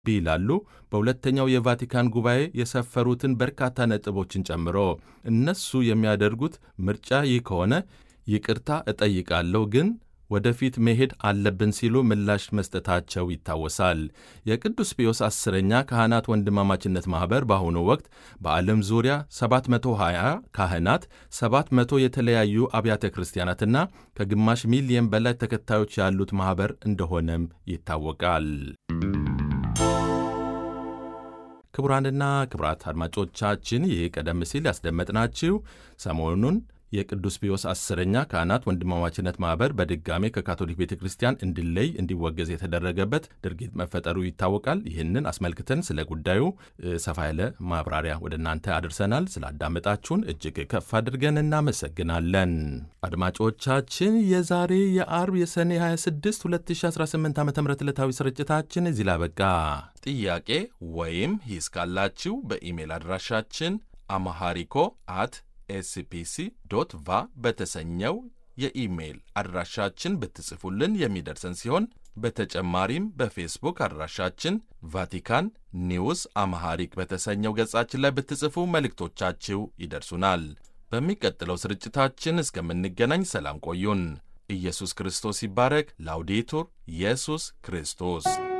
ይላሉ በሁለተኛው የቫቲካን ጉባኤ የሰፈሩትን በርካታ ነጥቦችን ጨምሮ። እነሱ የሚያደርጉት ምርጫ ይህ ከሆነ ይቅርታ እጠይቃለሁ ግን ወደፊት መሄድ አለብን ሲሉ ምላሽ መስጠታቸው ይታወሳል። የቅዱስ ፒዮስ አስረኛ ካህናት ወንድማማችነት ማኅበር በአሁኑ ወቅት በዓለም ዙሪያ 720 ካህናት፣ 700 የተለያዩ አብያተ ክርስቲያናትና ከግማሽ ሚሊየን በላይ ተከታዮች ያሉት ማኅበር እንደሆነም ይታወቃል። ክቡራንና ክቡራት አድማጮቻችን ይህ ቀደም ሲል ያስደመጥናችሁ ሰሞኑን የቅዱስ ፒዮስ አስረኛ ካህናት ወንድማማችነት ማኅበር በድጋሜ ከካቶሊክ ቤተ ክርስቲያን እንዲለይ እንዲወገዝ የተደረገበት ድርጊት መፈጠሩ ይታወቃል። ይህንን አስመልክተን ስለ ጉዳዩ ሰፋ ያለ ማብራሪያ ወደ እናንተ አድርሰናል። ስላዳመጣችሁን እጅግ ከፍ አድርገን እናመሰግናለን። አድማጮቻችን የዛሬ የአርብ የሰኔ 26 2018 ዓ ም ዕለታዊ ስርጭታችን እዚህ ላይ አበቃ። ጥያቄ ወይም ሂስ ካላችሁ በኢሜል አድራሻችን አማሃሪኮ አት ኤስፒሲ ዶት ቫ በተሰኘው የኢሜይል አድራሻችን ብትጽፉልን የሚደርሰን ሲሆን በተጨማሪም በፌስቡክ አድራሻችን ቫቲካን ኒውስ አማሃሪክ በተሰኘው ገጻችን ላይ ብትጽፉ መልእክቶቻችሁ ይደርሱናል። በሚቀጥለው ስርጭታችን እስከምንገናኝ ሰላም ቆዩን። ኢየሱስ ክርስቶስ ይባረክ። ላውዴቱር ኢየሱስ ክርስቶስ